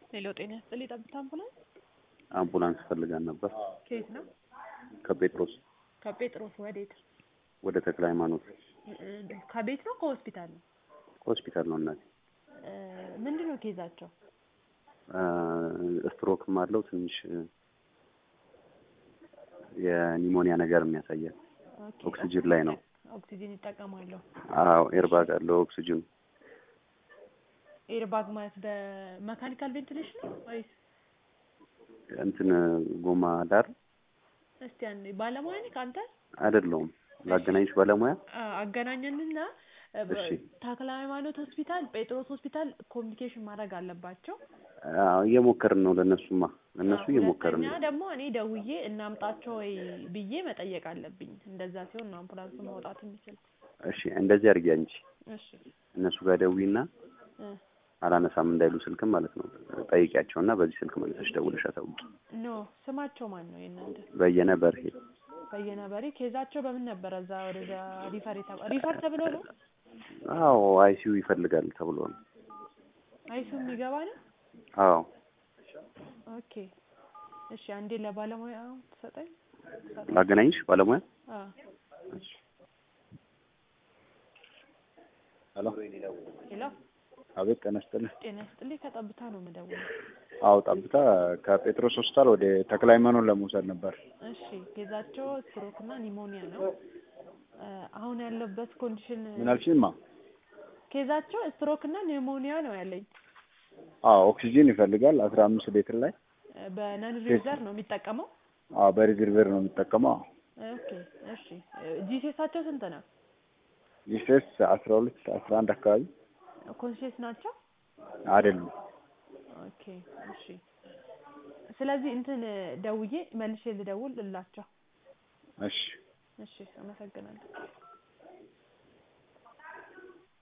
ሄሎ ጤና ይስጥልኝ ጠብታ አምቡላንስ አምቡላንስ ፈልጋን ነበር ከየት ነው? ከጴጥሮስ ከጴጥሮስ ወዴት? ወደ ተክለ ሃይማኖት እ- ከቤት ነው ከሆስፒታል ነው? ሆስፒታል ነው እናቴ። እ፣ ምንድን ነው ኬዛቸው? አ፣ ስትሮክም አለው ትንሽ የኒሞኒያ ነገር የሚያሳያል። ኦኬ፣ ኦክሲጅን ላይ ነው። ኦክሲጅን ይጠቀማሉ። አዎ ኤርባግ አለው ኦክሲጅን ኤርባግ ማለት በመካኒካል ቬንቲሌሽን ነው ወይስ? እንትን ጎማ ዳር እስቲ አንዴ ባለሙያ ነህ አንተ? አይደለውም ላገናኝሽ ባለሙያ አ- አገናኘንና እ፣ በ- እሺ። ተክለ ሃይማኖት ሆስፒታል፣ ጴጥሮስ ሆስፒታል ኮሚኒኬሽን ማድረግ አለባቸው። አዎ እየሞከርን ነው ለእነሱማ ለእነሱ አዎ፣ እየሞከርን ሁለተኛ ነው ደግሞ እኔ ደውዬ እናምጣቸው ወይ ብዬ መጠየቅ አለብኝ። እንደዛ ሲሆን ነው አምቡላንሱ መውጣት የሚችል። እሺ እንደዚህ አድርጊ አንቺ እሺ እነሱ ጋር ደዊና እ፣ አላነሳም እንዳይሉ ስልክም ማለት ነው ጠይቂያቸውና በዚህ ስልክ መልሰሽ ደውለሽ አሳውቂ ኖ ስማቸው ማን ነው የእናንተ? በየነ በርሄ በየነ በሬ። ኬዛቸው በምን ነበረ? እዛ ወደዛ ሪፈር የተባ ሪፈር ተብሎ ነው አዎ አይሲዩ ይፈልጋል ተብሎ ነው አይሱ የሚገባ ነው። አዎ ኦኬ እሺ፣ አንዴ ለባለሙያ ትሰጠኝ። ላገናኝሽ ባለሙያ አ ሄሎ ሄሎ፣ አቤት ጤና ይስጥልኝ። ጤና ይስጥልኝ። ከጠብታ ነው የምደውለው። አዎ ጠብታ ከጴጥሮስ ሆስፒታል ወደ ተክለ ሃይማኖት ለመውሰድ ነበር። እሺ፣ ኬዛቸው ስትሮክ እና ኒሞኒያ ነው። እ፣ አሁን ያለበት ኮንዲሽን ምን አልሽኝማ? ኬዛቸው ስትሮክ እና ኒሞኒያ ነው ያለኝ። አዎ ኦክሲጂን ይፈልጋል አስራ አምስት ሊትር ላይ እ፣ በነን ሪዘር ነው የሚጠቀመው። አዎ በሪዘርቬር ነው የሚጠቀመው። ኦኬ እሺ፣ ጂሴሳቸው ስንት ነው? ጂሴስ አስራ ሁለት አስራ አንድ አካባቢ ኮንሽስ ናቸው? አይደሉም። ኦኬ እሺ። ስለዚህ እንትን ደውዬ መልሼ ልደውል እላቸው። እሺ እሺ፣ አመሰግናለሁ።